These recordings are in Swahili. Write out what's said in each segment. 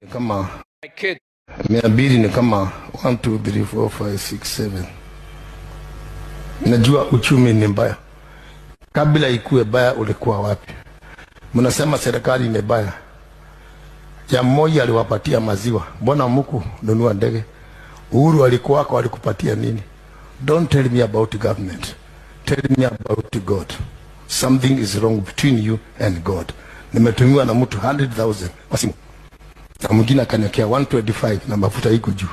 kama My kid. mia mbili ni kama 1 2 3 4 5 6 7 najua uchumi ni mbaya kabla ikuwe baya ulikuwa wapi mnasema serikali ni baya ya mmoja aliwapatia maziwa mbona muku nunua ndege uhuru alikuwako alikupatia nini don't tell me about government tell me about god something is wrong between you and god nimetumiwa na mtu 100000 kwa simu na mwingine akaniwekea 125 na mafuta iko juu.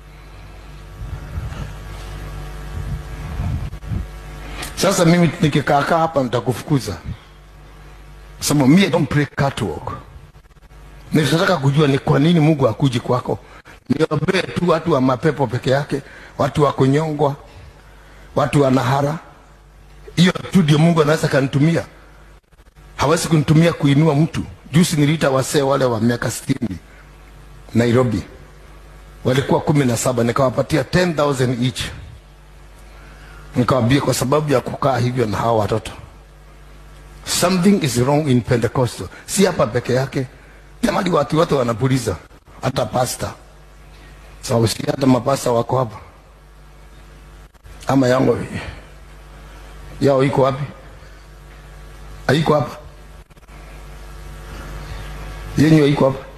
Sasa mimi nikikaakaa hapa nitakufukuza, sababu mimi I don't play catwalk. Nitataka kujua ni kwa nini Mungu akuji kwako. Niombee tu watu wa mapepo peke yake, watu wa kunyongwa, watu wa nahara. Hiyo tu ndio Mungu anaweza kanitumia, hawezi kunitumia kuinua mtu. Juzi niliita wasee wale wa miaka sitini Nairobi walikuwa kumi na saba nikawapatia 10,000 each, nikawambia kwa sababu ya kukaa hivyo na hawa watoto, something is wrong in Pentecostal. Si hapa peke yake, jamani, watu wote wanapuliza, hata pasta sababu si hata mapasta wako hapa, ama yango yao iko wapi? Haiko hapa, yenyu haiko hapa